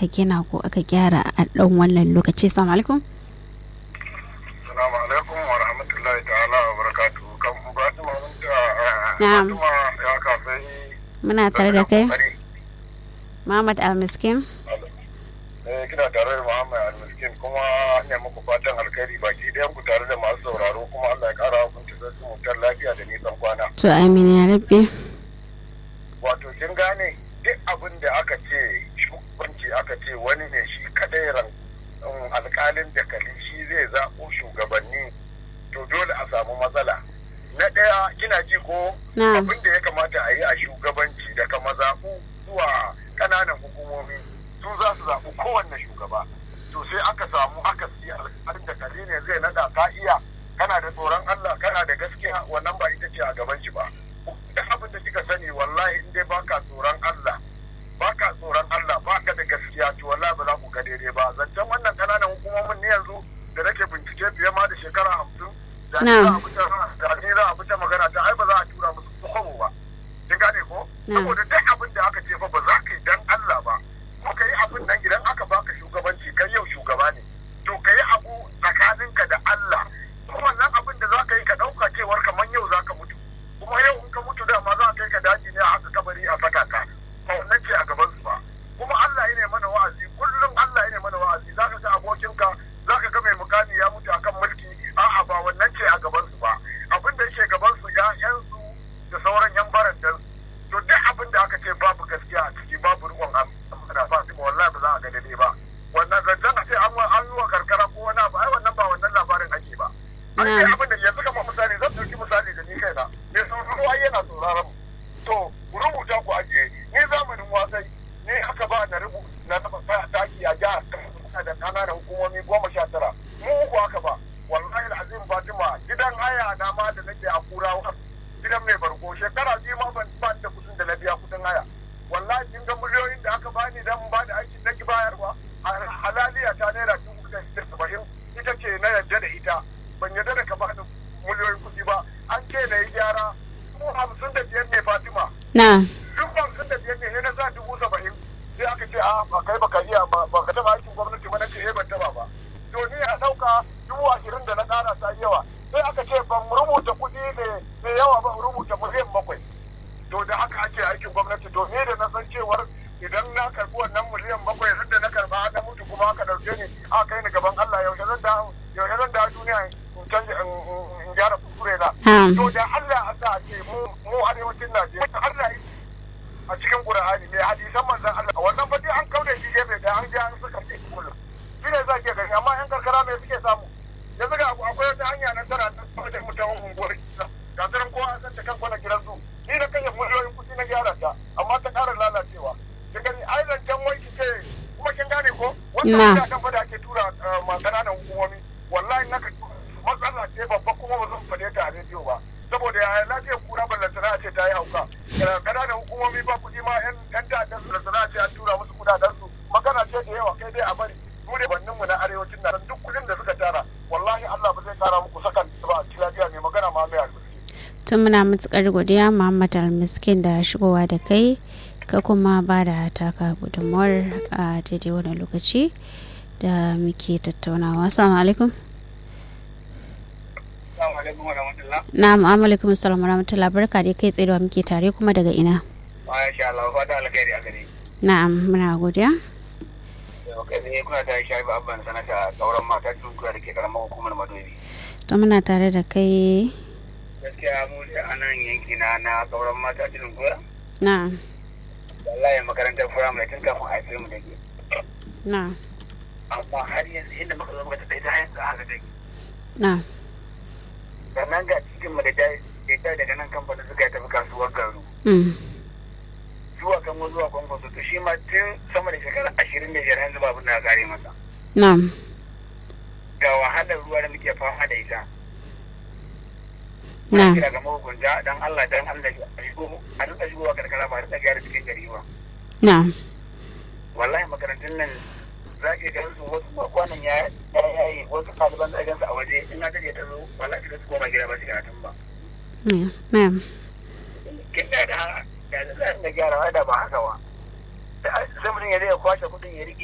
aka gina ko aka gyara a ɗan wannan lokaci salamu alaikum Assalamu alaikum wa rahmatullahi ta'ala wa barakatuhu. Kan Fatima mun ta Na'am. Fatima ya kafin muna tare da kai Muhammad Almiskin Eh kina tare da Muhammad Al-Miskin kuma ne muku fatan alkhairi baki ɗayan ku tare da masu sauraro kuma Allah ya ƙara hukunta sai su mutar lafiya da nisan kwana. to amin ya rabbi Wato kin gane duk abin da aka ce shugabanci aka ce wani ne shi kadai ran um, alƙalin da kali shi zai zaɓo shugabanni to dole a samu matsala. Na ɗaya kina ji ko na'am abin da ya kamata a yi a shugabanci daga mazaɓu zuwa ƙananan hukumomi su za su zaɓi kowanne shugaba to sai aka samu aka si alƙalin da kare ne zai naɗa ka iya kana da tsoron Allah kana da gaskiya wannan ba ita ce a gaban shi ba duk abin da kika sani wallahi in dai baka tsoron Allah baka tsoron Allah baka da gaskiya to wallahi ba za ku ga daidai ba zancen wannan ƙananan hukumomin ne yanzu da nake bincike fiye ma da shekara hamsin da ni za a bi ta- da ni za a bi ta magana ta ai ba za a tura musu kwabo ba kin gane ko Na'am. saboda duk abin da aka ce fa ba za ka yi dan Allah ba ko ka yi abin nan idan aka baka shugabanci kai yau shugaba ne to ka yi abu tsakaninka da Allah kuma wannan abin da za ka yi ka ɗauka cewar kamar yau za ka mutu kuma yau in ka mutu dama za a kai ka daji ne a haka kabari a saka ka ba wannan ce a gaban su ba kuma Allah ya ne mana wa'azi kullum Allah ya ne mana wa'azi za ka ga abokinka za ka ga mai mukami ya mutu akan mulki a'a ba wannan ce a gaban su ba abin da yake gaban su ƴaƴansu da sauran yan barandan to duk abin da aka ce babu gaskiya a ciki babu riƙon amana Fatima wallahi ba za a ga daidai ba wannan zancen a ce an wa- an yi wa karkara ko wani abu ai wannan ba wannan labarin ake ba an ce abin da yanzu kamar misali zan ɗauki misali da ni kaina me sauraro ai yana sauraron mu to ku rubuta ku ajiye ni zamanin wasai ni aka ba na rubu na taɓa sa taki a jihar Kaduna da ƙananan hukumomi goma sha tara mu uku aka ba wallahi azim fatima gidan haya na ma da nake a kurawa gidan mai barko shekara biyu ma ban ba da kudin da na biya kudin haya wallahi kin ga miliyoyin da aka bani dan ba da aikin na ki bayarwa a halaliya ta naira dubu da saba'in ita ce na yarda da ita ban yarda da ka bani miliyoyin kuɗi ba an ce na yi gyara ko hamsin da biyar ne fatima na'am duk hamsin da biyar ne sai na sa dubu saba'in sai aka ce a ba kai baka iya ba ba ka taɓa aikin gwamnati ba na ce eh ban taɓa ba to ni a ɗauka dubu ashirin da na ƙara ta yi yawa sai aka ce ban rubuta kuɗi da yawa ba rubuta miliyan bakwai to da haka ake aikin gwamnati to ni da na san cewar idan na karɓi wannan miliyan bakwai har da na karɓa na mutu kuma aka ɗauke ni a kai ni gaban Allah yaushe zan da yaushe zan da duniya in canja in gyara kuskure na na'am to da Allah a sa ce mu mu arewacin Najeriya Allah ya a cikin Qur'ani ne hadisan manzon Allah wannan fa dai an kauda shi gefe da an ji an suka ce kullum shi ne za ke gani amma yan karkara me suke samu yanzu ga akwai wata hanya nan tana nan da mutum unguwar ga tsaron kowa an san ta kan kwana gidan su ni da kai miliyoyin kuɗi na gyara ta amma ta ƙara lalacewa kin gani ai zancen wai ki ce kuma kin gane ko Na. wannan kuɗaɗen fa da ake tura eh, ma ƙananan hukumomi wallahi na matsala ce babba kuma ba zan faɗe ta a rediyo ba saboda ya lafiyar kura ballantana a ce ta yi hauka ƙananan hukumomi ba kuɗi ma yan yan ta'addar su ballantana a ce an tura musu kuɗaɗen su magana ce da yawa kai dai a bari mu ne bannin mu na arewacin nan duk kuɗin da suka tara wallahi Allah ba zai kara muku sakan ba a ci lafiya ne magana ma mai albarki tun muna matukar godiya Muhammad Almiskin da shigowa da kai ka kuma ba da taka gudunmuwar a daidai wani lokaci da muke tattaunawa assalamu alaikum Assalamu alaikum wa rahmatullah. na'am alaikum assalam wa rahmatullah barka dai kai tsaye da muke tare kuma daga ina Masha Allah, fata alkhairi a gare. na'am muna godiya Kai ne kuna ta shafi abban sanata sauran mata tun kuwa da ke karamar hukumar Madobi. to muna tare da kai Gaskiya mu da a nan yanki na na sauran mata tun kuwa. na'am Wallahi makarantar firamare tun kafin a haife mu da ke. na'am Amma har yanzu inda muka zo muka ta ta yanzu haka take. na'am Sannan ga cikin mu da ta ta daga nan kamfanin suka yi tafi kasuwar garu. mm. Zuwa kan zuwa kwankwaso to shi ma tun sama da shekara ashirin da biyar yanzu babu na kare masa. na'am Ga wahalar ruwa da muke fama da ita. na'am kira ga mahukunta dan Allah dan Allah a shigo a rika shigowa karkara ba a rika gyara cikin gari ba na'am wallahi makarantun nan za ki ga su wasu ma kwanan ya ya yayi wasu ɗaliban da gansu a waje in na taje ta zo wallahi da su koma gida ba su karatun ba na'am na'am kin da da da za a gyara da ba haka ba sai mutum ya zai kwashe kuɗin ya rike